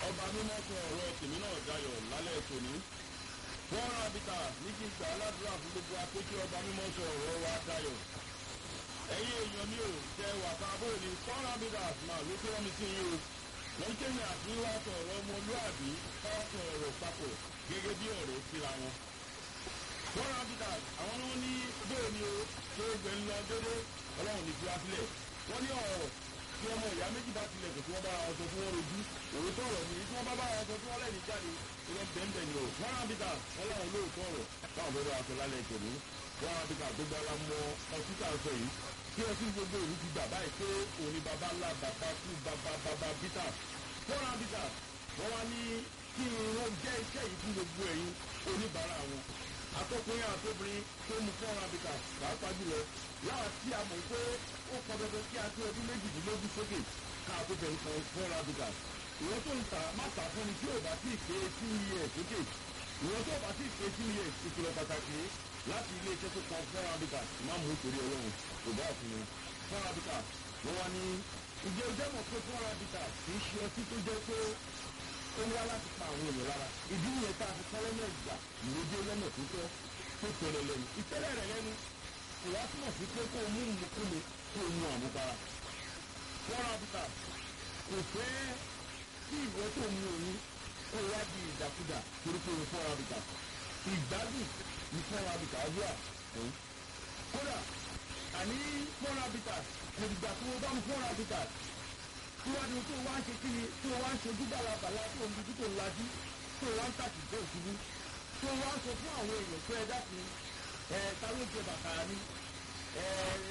ọba mímọ́ sọ ọ̀rọ̀ tèmi náà dayọ̀ lálẹ́ tòní. wọ́n ra bìtà ní kí n gbà aládùúrà fún gbogbo apéjì ọba mímọ́ sọ ọ̀rọ̀ wa dayọ̀. ẹ̀yin èèyàn mi ò jẹ wàtá bóyá wọ́n ra bìtà máa ló tó wọ́n mi sí yín o. wọ́n kéde àti wá sọ ọ̀rọ̀ ọmọlúàbí ká sọ ọ̀rọ̀ papọ̀ gẹ́gẹ́ bí ọ̀rẹ́ síra wọn. wọ́n ra bìtà àwọn ni wọ́n ní bóyá ni o ṣé gbẹ̀ ń lọ dédé ọlọ́run ní fúra sílẹ̀ wọ́n ní ọ̀rọ̀ tí ọmọ ìyá méjì bá tilẹ̀ kò tí wọ́n bá ara ọsọ tí wọ́n rojú òwe tó rọ̀ nìyí tí wọ́n bá bá ara ọsọ tí wọ́n lẹ́yìn jáde ìwọ́n bẹ́ẹ̀ ni o wọ́n rán bíkà ọlọ́run lóòótọ́ ọ̀rọ̀ báwọn fẹ́ bá aṣọ lálẹ́ ìtòní wọ́n rán bíkà gbogbo ara mọ ọtí tá à ń sọ yìí kí ọtí gbogbo ìlú ti gbà báyìí pé òní baba ńlá bàbá kú bàbá bàbá bíkà wọ́n rán bíkà wọ́n wá ní kí wọ́n jẹ́ iṣẹ́ yìí fún gbogbo ẹ̀yin oníbàárà wọn atọ́kùnrin àtọ́bìnrin tó mú fún ọ̀rọ̀ àbíkà pàápàá jùlọ láwa tí a mọ̀ pé ó pọn dandan kí a tó ọdún méjìdínlógún sókè ká a tó bẹ̀rù kan fún ọ̀rọ̀ àbíkà ìwọ́n tó ń ta má ta fún ni tí ò bá tí ì pé sí iye ẹ̀ sókè ìwọ́n tó bá tí ì pé sí iye ìkìlọ̀ pàtàkì láti ilé iṣẹ́ tó kan fún ọ̀rọ̀ àbíkà má mú torí ọlọ́run kò bá òfin mu fún ọ̀rọ̀ àbíkà wọ́n wá ní ìjẹ́ ọjọ́ mọ̀ pé fún ọ̀rọ̀ àbíkà kì í ṣe ọtí tó jẹ́ pé ó wá láti pa àwọn èèyàn lára ìdí nìyẹn tá a fi kọ́ lọ́nà ìgbà ìrèdí lọ́nà tó tọ́ tó tẹ̀lé lẹ́nu ìtẹ́lẹ̀ rẹ̀ lẹ́nu kò wá túmọ̀ sí pé kó o mú ìmúkúmi kó o mú àmupara. fọ́nrán bíkà kò fẹ́ kí ìwọ tó mú òun kó o wá di ìdàkudà torí pé o fọ́nrán bíkà. ìgbádùn ní fọ́nrán bíkà wíwà fún. kódà àní fọ́nrán bíkà kò dìgbà tó o bá mú fọ́nrán bíkà síwájú tó o wá ń ṣe kí ni tó o wá ń ṣojú bàlàbàlà tó o ń dúdú tó o lajú tó o wá ń tàkì bẹ́ẹ̀ ṣubú tó o wá ń sọ fún àwọn èèyàn pé ẹ dákun ẹ ta ló jẹ bàtà ni ẹ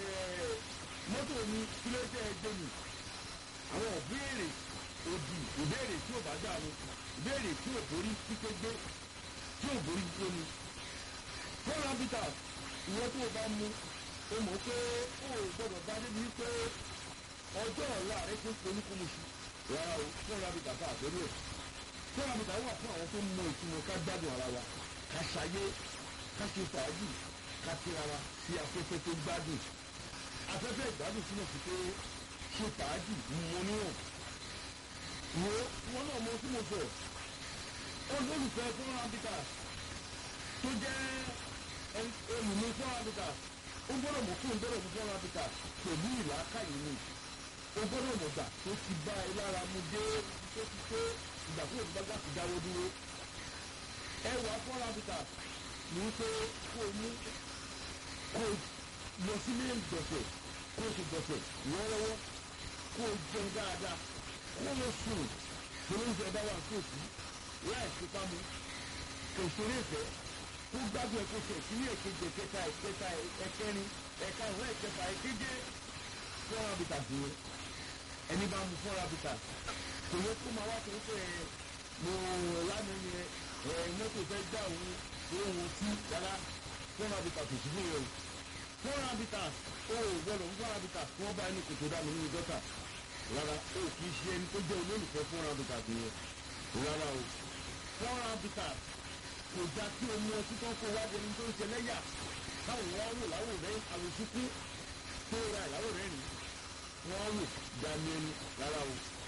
mọ́tò mi kí ló jẹ́ ẹgbẹ́ mi àwọn ìbéèrè òdì ìbéèrè tí ò bá dà mí ìbéèrè tí ò borí pípé gbé tí ò borí gbé mi. fọ́nrán bíta ìwọ tó o bá mú o mọ̀ pé o ò gbọ́dọ̀ bá débi pé ọjọ́ ọ̀la rẹ ti ń polúkúmuṣu rárá o fọ́nrán bíta fún àbẹ̀rẹ̀ ẹ̀ fọ́nrán bíta wà fún àwọn tó mọ ìtumọ̀ ká gbádùn ara wa ká ṣayé ká ṣe fàájì ká tíra wa sí afẹ́fẹ́ tó gbádùn afẹ́fẹ́ ìgbádùn túmọ̀ sí pé ṣe fàájì mọ níwọ̀n wo wọn náà mọ tí mo sọ olólùfẹ́ fún abita tó jẹ́ olùmí fún abita ó gbọ́dọ̀ mọ̀ fún gbọ́dọ̀ mú fún abita pẹ̀lú ìlàkàyè ni ó gbọ́dọ̀ mọ̀ gbà tó ti bá ẹ lára mu dé tó ti tó ìgbà tó ti bá gbà ti dáwọ́ dúró ẹwà fún abita ní pé kó o mú kó o lọ sílé ìgbọ̀nsẹ̀ kó o sì gbọ̀nsẹ̀ lọ́wọ́lọ́wọ́ kó o jẹun dáadáa kó o lọ sùn tó ló ń jẹ bá wà sóòtú láì fipá mu kò ṣeré ìfẹ́ kó gbádùn ẹ̀kọ́ sẹ̀ sí ní èkejì ẹ̀kẹta ẹ̀kẹta ẹ̀kẹrin ẹ̀ka ìwé ẹ̀kẹfà ẹ̀keje fọ́nrán bìtà sí i ẹni bá mu fọ́nrán bìtà kò yẹ kó máa wá tó ń pẹ́ mo lánàá yẹn ẹ̀ mọ́tò fẹ́ gbà òun ohun tí yàrá fún abita kò sí fún yẹn o fún abita o gbọdọ̀ fún abita kí wọ́n bá ẹni kòtò dànù nínú gọ́tà rárá o kì í ṣe ẹni tó jẹ́ olólùfẹ́ fún abita kì í yẹn rárá o fún abita kò já kí o mú ọtí kan kó wájú ẹni tó ń ṣe lẹ́yà káwọn wọn wò láwò rẹ àwòsíkú tó ra ìyàwó rẹ nì wọ́n wò já ní ẹni rárá o